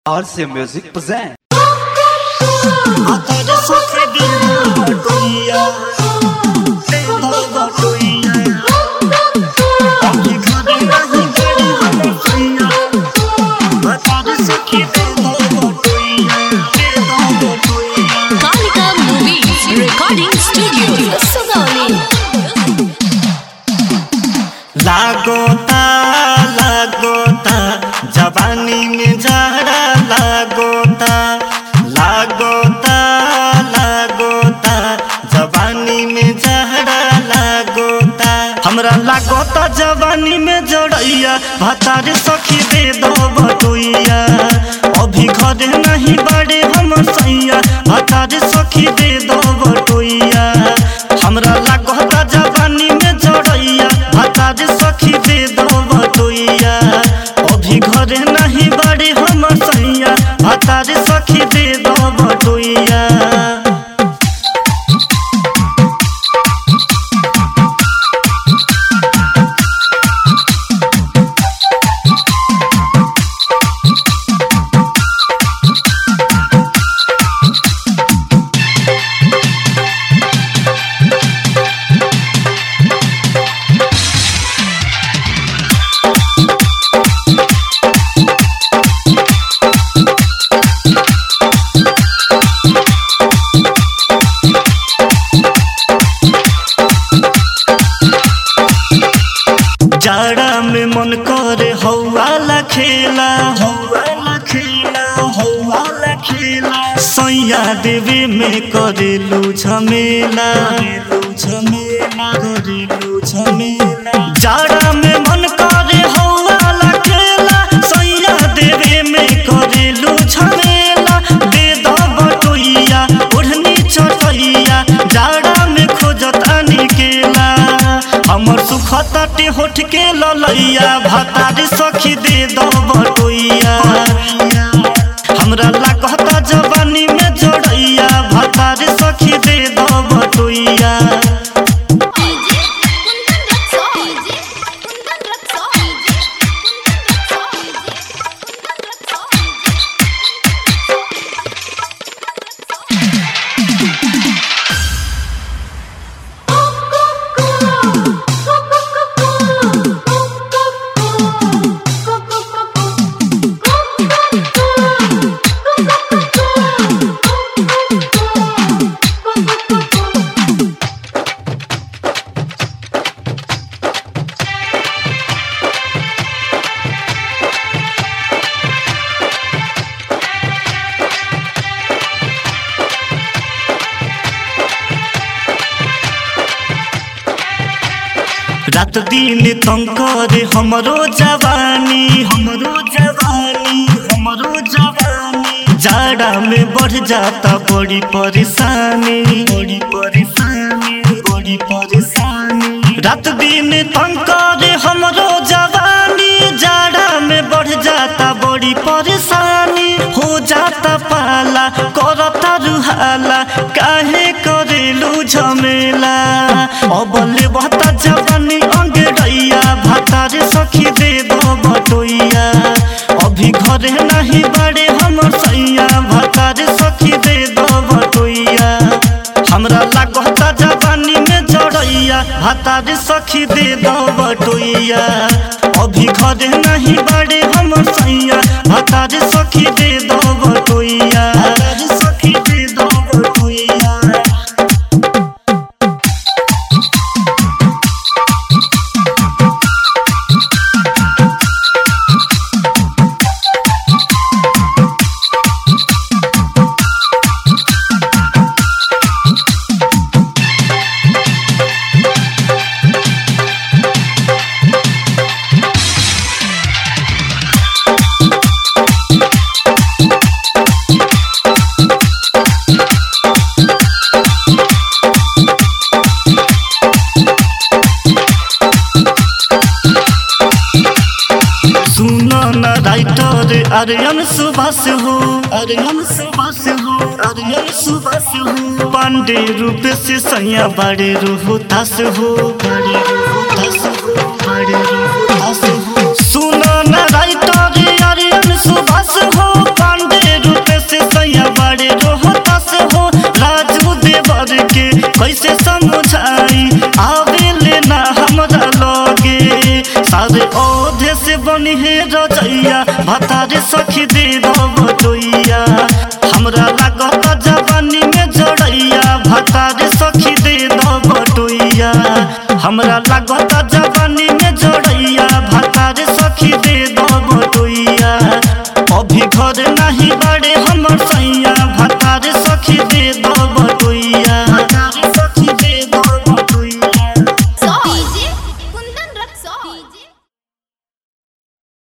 RC Music present. Até sofrer de vergonha Pela vergonha Obrigado na ribeira Até isso que pela vergonha Pela vergonha Kalika Movies Recording Studio Sugauli लागोता लागोता जवानी में जाड़ा लागोता लागोता लागोता जवानी में जाड़ा लागोता हमरा लागोता जवानी में जड़ैया भतार सखी दे दो बटुइया अभी घरे नहीं बड़े हम सैया भतार सखी दे दो बटुइया हमरा लागोता जवानी में जड़ैया भतार सखी दे दो बटुइया अभी घरे नहीं बड़े हम सैया भतार सखी दे दो बटुइया जाड़ा में मन करे हौवाला खेला हौवाला खेला हौवाला खेला सैया देवी में करेलू झमेला करेलू झमेला करेलू झमेला जाड़ा में मन करे हौवाला खेला सैया देवी में करेलू झमेला दे दो बटोइया ओढ़नी चटैया जाड़ा में खोजता निकेला हमर सुखताटे होठ के ललैया भतारी सखी दे दो बटोइया हमरा लागता जवानी में जोड़ैया भतारी सखी दे दो बटोइया रात दिन तंग करे हमरो जवानी हमरो जवानी हमरो जवानी जाड़ा में बढ़ जाता बड़ी परेशानी बड़ी परेशानी बड़ी परेशानी रात दिन तंग करे हमरो जवानी जाड़ा में बढ़ जाता बड़ी परेशानी हो जाता पाला करता रुहाला काहे करेलू झमेला अबले बता जवानी अंगड़ैया भातार सखी दे दो बटोइया अभी घरे नहीं बड़े हमर सैया भातार सखी दे दो बटोइया हमरा लागता जवानी में जड़ैया भातार सखी दे दो बटोइया अभी घरे नहीं बड़े हमर सैया भातार सखी दे दो बटोइया सखी दे दो बटोइया सुनो न राइटर आर्यन सुभाष हो आर्यन सुभाष हो आर्यन सुभाष हो पांडे रूप से सैया बड़े रोहतास हो बड़े रोहतास हो बड़े रोहतास हो सुनो न राइटर आर्यन सुभाष हो पांडे बनी हे रजैया भतारे सखी दे बटोइया हमरा लागत जवानी में जड़ैया भतारे सखी दे बटोइया हमरा लागत